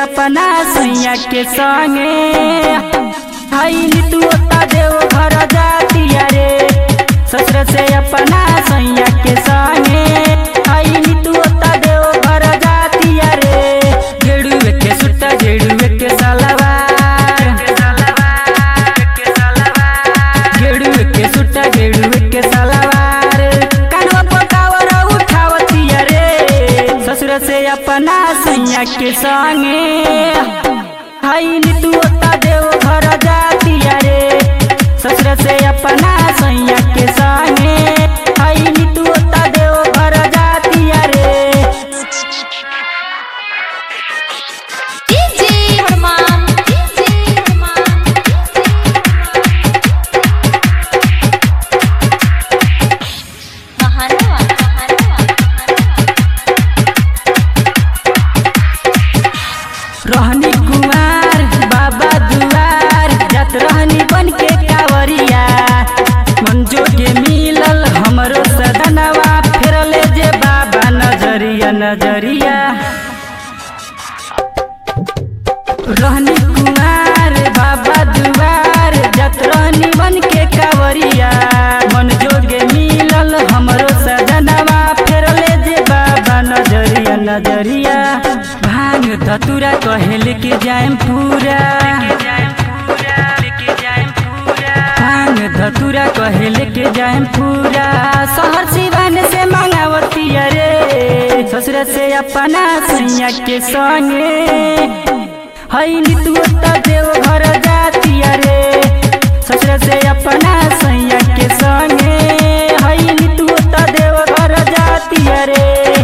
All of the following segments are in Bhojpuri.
अपना सैया के संगे हई तू ओता देव घर जातिया रे ससुर से अपना सैया के संगे हई तू ओता देव घर जातिया रे गेड़ुए के सुट्टा गेड़ुए के सलवार गेड़ुए के सुट्टा गेड़ुए के सलवार कानवा पकावर उठावतिया रे ससुर से अपना सैया के संगे हई तू ओता देव घर जातिया रे ससुर से अपना सैया के संगे हई तू ओता देव घर जातिया रे डीजे हनुमान डीजे हनुमान महानवा महानवा रहनी कुमार बाबा दुआर जात रहनी बन के कावरिया मंजो के मिलल हमरो सदनवा फेरले जे बाबा नजरिया नजरिया रहनी कुमार बाबा दुआर जात रहनी बन के कावरिया मन जोगे मिलल हमरो सदनवा फेरले जे बाबा नजरिया नजरिया भांग धतुरा कहल के जाएम पूरा भांग धतुरा कहल के जाएम पूरा शहर सिवान से मांगावती रे ससुर से अपना सैया के संगे हई तू ओता देव घर जातिया रे ससुर से अपना सैया के संगे हई तू ओता देव घर जातिया रे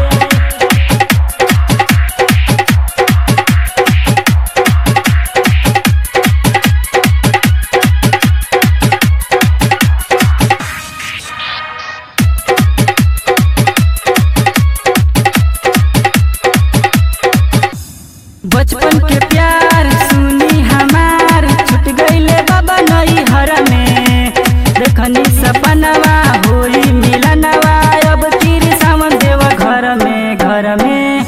बचपन के प्यार सुनी हमार छूट गईले बाबा नई हर में देखनी सपनवा होई मिलनवा अब तीर सावन देव घर में घर में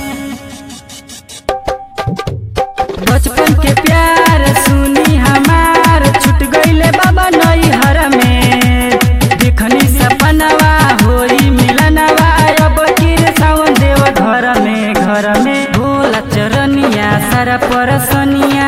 बचपन के प्यार सुनी हमार छूट गईले बाबा नई हर में देखनी सपनवा होई मिलनवा अब तीर सावन देव घर में घर में भोला चरनिया सारा परसनिया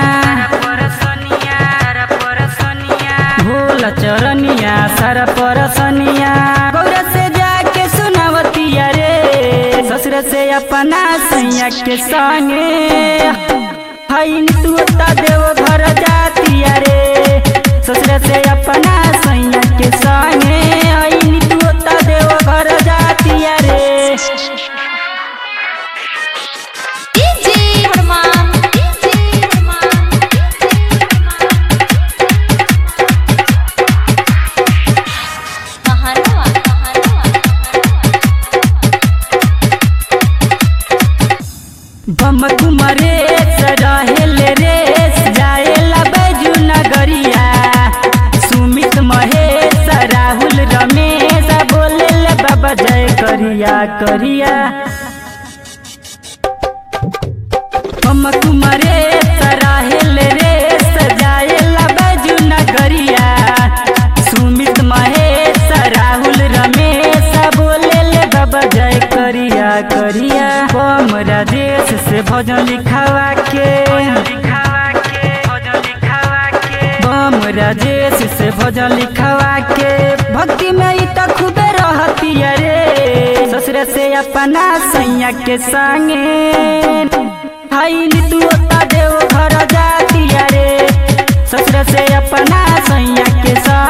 भोला चरनिया सारा परसनिया गौरा से जाके सुनावतिया रे ससुर से अपना सैया के संगे हई तू ओता देव घर जातिया रे ससुर से अपना सैया के संगे हई तू ओता देव घर जातिया रे डीजे हनुमान डीजे हनुमान महानवा महानवा बम कुमरे रहेल रेस जाएला बैजू नगरिया सुमित महेश राहुल रमेश बोले बाबा जय करिया करिया बम कुमरे रहेल रेस जाएला बैजू नगरिया सुमित महेश राहुल रमेश बोले बाबा जय करिया करिया बम राजेश से भजन लिखावा के बम राजेश से भजन लिखावा के भक्ति में ई त खूबे रहती रे ससुर से अपना सैया के संगे हई तू ओता देव घर जातिया रे ससुर से अपना सैया के संगे